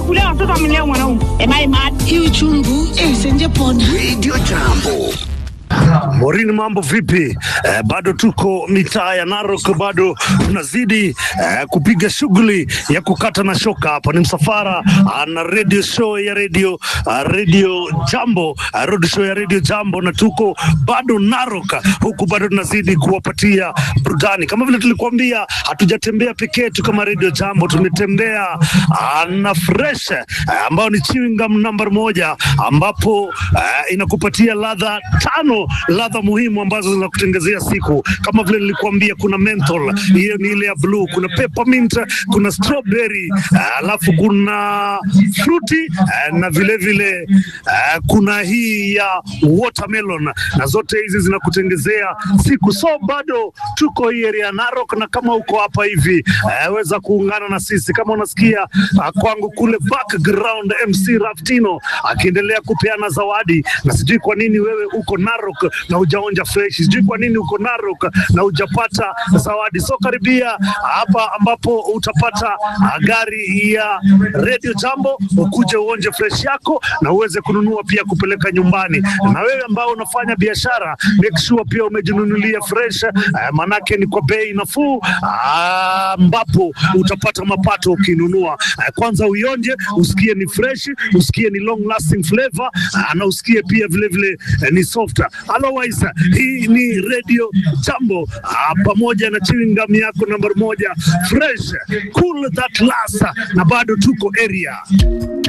kulia watoto amelea mwanaume. Am I mad? hii uchungu eh, senje pona Radio Jambo. Morini, mambo vipi? Eh, bado tuko mitaa ya Narok, bado tunazidi eh, kupiga shughuli ya kukata na shoka. Hapa ni msafara ah, na radio show ya radio ah, radio Jambo ah, radio show ya radio Jambo, na tuko bado Narok, huku bado tunazidi kuwapatia burudani kama vile tulikuambia. Hatujatembea peke yetu kama radio Jambo, tumetembea ah, na fresh eh, ambao ni chewing gum namba moja, ambapo eh, inakupatia ladha tano ladha muhimu ambazo zinakutengezea siku kama vile nilikuambia, kuna menthol, hiyo ni ile ya blue, kuna peppermint, kuna strawberry, ah, alafu kuna fruity ah, na vile vile ah, kuna hii ya watermelon, na zote hizi zinakutengezea siku. So bado tuko hii area ya Narok, na kama uko hapa hivi ah, weza kuungana na sisi kama unasikia ah, kwangu kule background, MC Raftino akiendelea kupeana zawadi, na sijui kwa nini wewe uko Narok na hujaonja fresh, sijui kwa nini uko Narok na hujapata zawadi. So karibia hapa ambapo utapata ah, gari ya Radio Jambo, ukuje uonje fresh yako na uweze kununua pia kupeleka nyumbani. Na wewe ambao unafanya biashara, make sure pia umejinunulia fresh eh, manake ni kwa bei nafuu ah, ambapo utapata mapato ukinunua. Eh, Kwanza uionje, usikie ni fresh, usikie ni long lasting flavor ah, na usikie pia vile vile eh, ni soft. Otherwise, hii ni Radio Jambo ah, pamoja na chewing gum yako namba moja fresh cool that last, na bado tuko area